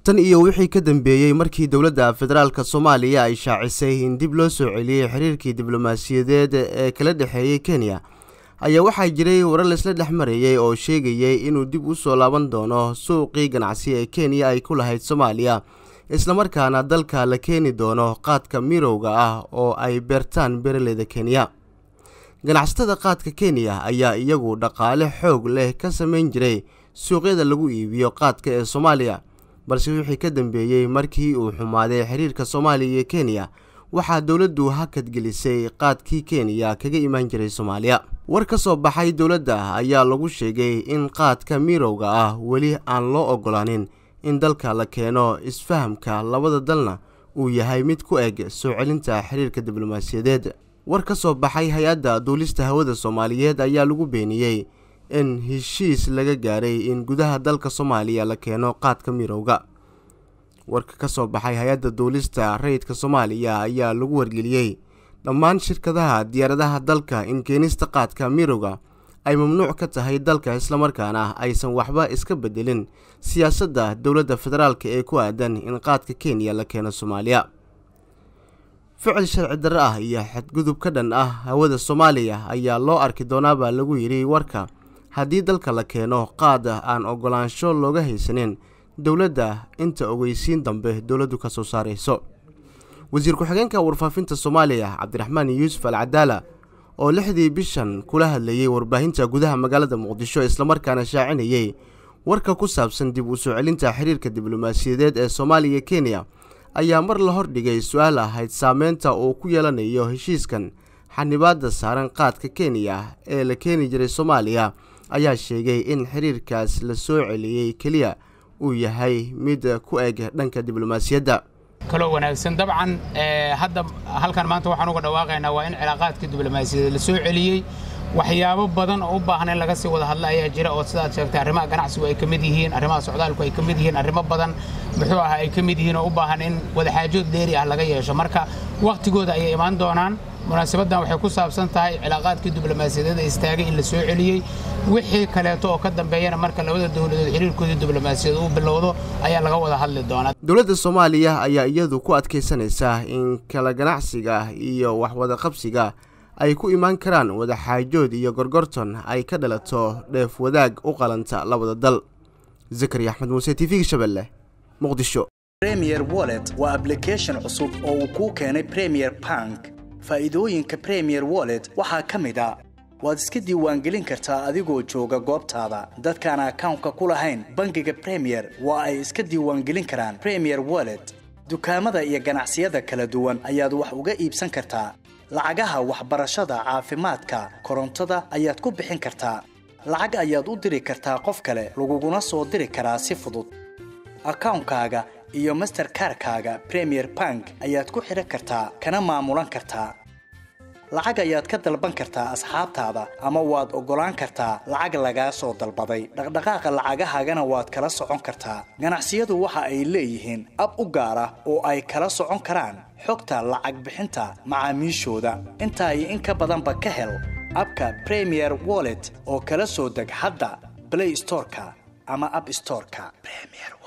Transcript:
tan iyo wixii ka dambeeyey markii dowladda federaalk soomaaliya ay shaacisay in dib loo soo celiyey xiriirkii diblomaasiyadeed ee kala dhexeeyey kenya ayaa waxaa jiray warar laisla dhex marayey oo sheegayay inuu dib u soo laaban doono suuqii ganacsi ee kenya ay ku lahayd soomaaliya islamarkaana dalka la keeni doono qaadka mirowga ah oo ay beertaan beeraleyda kenya ganacsatada qaadka kenya ayaa iyagu dhaqaale xoog leh ka samayn jiray suuqyada lagu iibiyo qaadka ee soomaaliya balse wixii ka dambeeyey markii uu xumaaday xiriirka soomaaliya iyo kenya waxaa dowladdu hakadgelisay qaadkii kenya kaga imaan jiray soomaaliya war ka soo baxay dowladda ayaa lagu sheegay in qaadka mirowga ah weli aan loo ogolaanin in dalka la keeno isfahamka labada dalna uu yahay mid ku eg soo celinta xiriirka diblomaasiyadeed war ka soo baxay hay-adda duulista hawada soomaaliyeed ayaa lagu beeniyey in heshiis laga gaaray in gudaha dalka soomaaliya la keeno qaadka mirowga warka ka soo baxay hay-adda duulista rayidka soomaaliya ayaa lagu wargeliyey dhammaan shirkadaha diyaaradaha dalka in keenista qaadka mirowga ay mamnuuc ka tahay dalka islamarkaana aysan waxba iska bedelin siyaasadda dowladda federaalk ee ku aadan in qaadka kenya la keeno soomaaliya ficil sharci darre ah iyo xadgudub ka dhan ah hawada soomaaliya ayaa loo arki doonaabaa lagu yidhi warka haddii dalka la keeno qaad aan ogolaansho looga haysanin dowladda inta ogeysiin dambe dowladdu ka soo saarayso wasiir ku-xigeenka warfaafinta soomaaliya cabdiraxmaan yuusuf al cadaala oo lixdii bishan kula hadlayey warbaahinta gudaha magaalada muqdisho islamarkaana shaacinayey warka ku saabsan dib u soo celinta xiriirka diblomaasiyadeed ee soomaaliya kenya ayaa mar la hordhigay su-aal ahayd saameynta uu ku yeelanayo heshiiskan xanibaadda saaran qaadka kenya ee la keeni jiray soomaaliya ayaa sheegay in xiriirkaas la soo celiyey keliya uu yahay mid ku eg dhanka diblomaasiyadda kaloo wanaagsan dabcan hadda halkan maanta waxaan uga dhawaaqaynaa waa in cilaaqaadka diblomaasiyadeed la soo celiyey waxyaabo badan oo u baahan in laga sii wada hadla ayaa jira oo sidaad sheegtay arrimaha ganacsigu ay ka mid yihiin arrimaha socdaalku ay ka mid yihiin arrimo badan muxuu ahaa ay ka mid yihiin oo u baahan in wadaxaajood dheeri ah laga yeesho marka wakhtigooda ayay imaan doonaan munaasabaddan waxay ku saabsan tahay cilaaqaadkii diblomaasiyadeed ee istaagay in la soo celiyey wixii kaleeto oo ka dambeeyana marka labada dowladood xiriirkoodii diblomaasiyadeed uu bilowdo ayaa laga wada hadli doonaa dowladda soomaaliya ayaa iyadu ku adkaysanaysaa in kala ganacsiga iyo waxwada qabsiga ay ku imaan karaan wadaxaajood iyo gorgorton ay ka dhalato dheef wadaag u qalanta labada dal zakari axmed muuse t v-ga shabeelle muqdisho premier wallet waa ablication cusub oo uu kuu keenay premier bank faa'iidooyinka premier wallet waxaa ka mid a waad iska diiwaangelin kartaa adigoo jooga goobtaada dadkaan akawnka ku lahayn bangiga premier waa ay iska diiwaangelin karaan premier wallet dukaamada iyo ganacsiyada kala duwan ayaad wax uga iibsan kartaa lacagaha waxbarashada caafimaadka korontada ayaad ku bixin kartaa lacag ayaad u diri kartaa qof kale laguguna soo diri karaa si fudud akawnkaaga iyo masterkarkaaga premier bank ayaad ku xidhan kartaa kana maamulan kartaa lacag ayaad ka dalban kartaa asxaabtaada ama waad oggolaan kartaa lacag lagaa soo dalbaday dhaqdhaqaaqa lacagahaagana waad kala socon kartaa ganacsiyadu waxa ay leeyihiin ab u gaar ah oo ay kala socon karaan xogta lacag bixinta macaamiishooda intaa iyo in ka badanba ka hel abka premier wallet oo kala soo deg hadda blay storeka ama ab storeka